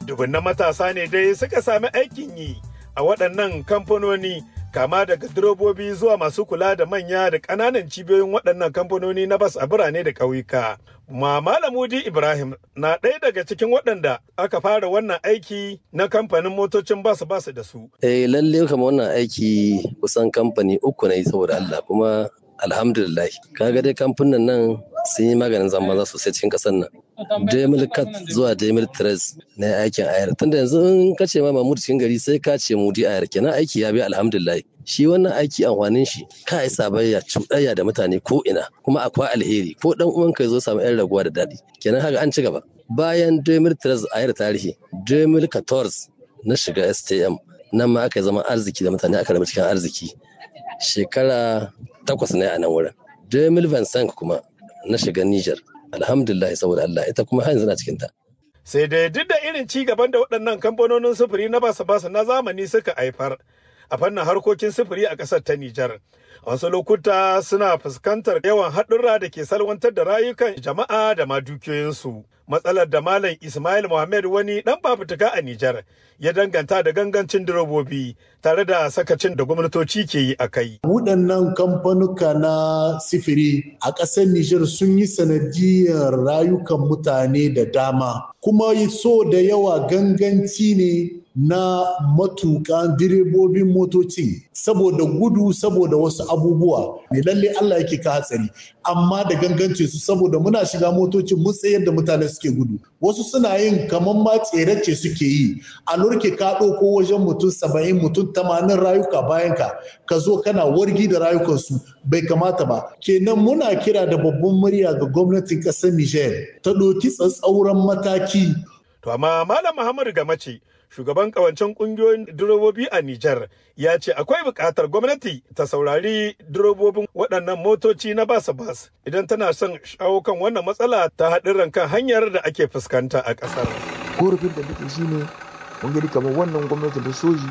Dubunnan matasa ne dai suka sami aikin yi a waɗannan kamfanoni kama daga direbobi zuwa masu kula da manya da ƙananan cibiyoyin waɗannan kamfanoni na bas a birane da ƙauyuka. Ma Malamudi Ibrahim na ɗaya daga cikin waɗanda aka fara wannan aiki na kamfanin motocin bas bas da su. Eh lalle kama wannan aiki kusan kamfani uku na yi saboda Allah kuma alhamdulillah kaga dai kamfanin nan sun yi maganin zama sosai cikin ƙasar nan. Jamil Kat zuwa Jamil Tres na aikin ayar. Tunda yanzu in ka ce ma Mahmud cikin gari sai ka ce Mudi ayar kenan aiki ya bi alhamdulillah. Shi wannan aiki amfanin shi ka yi sabayya cuɗayya da mutane ko ina kuma akwai alheri ko dan uwan ka zo samu yan raguwa da daɗi. Kenan haka an ci gaba. Bayan Jamil Tres ayar tarihi, Jamil Kators na shiga STM nan ma aka zama arziki da mutane aka raba cikin arziki. Shekara takwas ne a nan wurin. Jamil Vincent kuma na shiga Niger. alhamdulillah saboda Allah ita kuma har yanzu na cikin ta. Sai dai duk da irin ci gaban da waɗannan kamfanonin sufuri na basa basa na zamani suka haifar a fannin harkokin sufuri a ƙasar ta Nijar. A wasu lokuta suna fuskantar yawan haɗurra da ke salwantar da rayukan jama'a da ma dukiyoyinsu. Matsalar da Malam Ismail Mohammed wani ɗan fafutuka a Nijar ya danganta da gangancin direbobi tare da sakacin da gwamnatoci ke yi a kai. Waɗannan kamfanuka na sifiri a ƙasar Nijar sun yi sanadiyar rayukan mutane da dama. Kuma so da yawa ganganci ne na matuƙan direbobin motoci saboda gudu saboda wasu abubuwa mai lalle Allah yake ka hatsari amma da gangance su saboda muna shiga motocin mun tsayar da mutane suke gudu wasu suna yin kamar ma tserace suke yi a lurke ka ɗauko wajen mutum saba'in mutum tamanin rayuka bayan ka ka zo kana wargi da rayukansu bai kamata ba kenan muna kira da babban murya ga gwamnatin ƙasar Niger ta ɗauki tsatsauran mataki To amma Malam Muhammadu Gamace shugaban kawancen kungiyoyin direbobi a Nijar ya ce akwai buƙatar gwamnati ta saurari direbobin waɗannan motoci na basa bas idan tana son shawo kan wannan matsala ta haɗin kan hanyar da ake fuskanta a ƙasar. Korafin da nake shi ne mun gani kamar wannan gwamnati da soji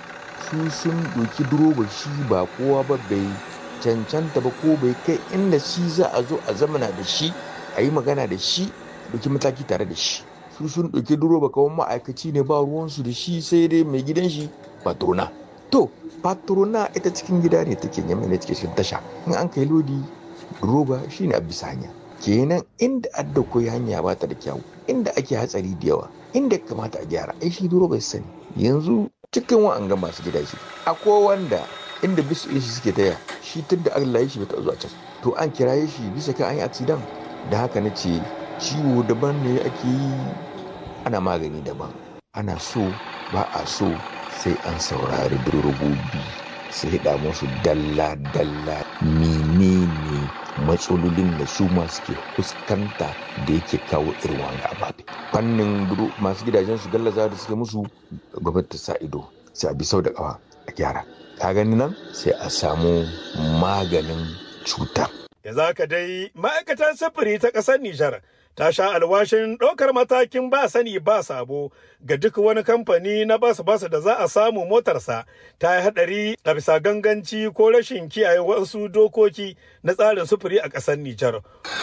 su sun doki direba shi ba kowa ba bai cancanta ba ko bai kai inda shi za a zo a zamana da shi a yi magana da shi doki mataki tare da shi. su sun ɗauki direba kawai ma'aikaci ne ba ruwansu da shi sai dai mai gidan shi patrona to patrona ita cikin gida ne take yamma ne take cikin tasha in an kai lodi direba shine a bisa hanya kenan inda adda koyi hanya ba ta da kyau inda ake hatsari da yawa inda kamata a gyara ai shi direba ya sani yanzu cikin wa'anga masu gida shi akwai wanda inda bisu shi suke taya shi tun da Allah ya shi bata zuwa can to an kiraye shi bisa kan an yi accident da haka na ce ciwo daban ne ake yi ana magani daban ana so ba a so sai an saurari direbobi sai hida musu dalla-dalla menene matsalolin da su ma suke fuskanta da yake kawo irin wanga ababe fannin masu gidajen su gallaza da suke musu gwamnati sa ido sai a bi sau da kawa a gyara ka gani nan sai a samu maganin cutar yanzu haka dai ma'aikatar sufuri ta ƙasar Nijar ta sha alwashin ɗaukar matakin ba sani ba sabo ga duk wani kamfani na basu basu da za a samu motarsa ta yi haɗari a bisa ganganci ko rashin kiyaye wasu dokoki na tsarin sufuri a ƙasar Nijar.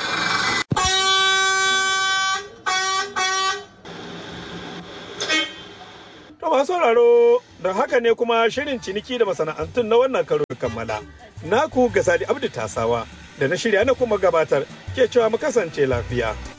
To masu sauraro da haka ne kuma shirin ciniki da masana'antun na wannan karo kammala. Naku ga Sadi Abdu Tasawa da na shirya na kuma gabatar ke cewa mu kasance lafiya.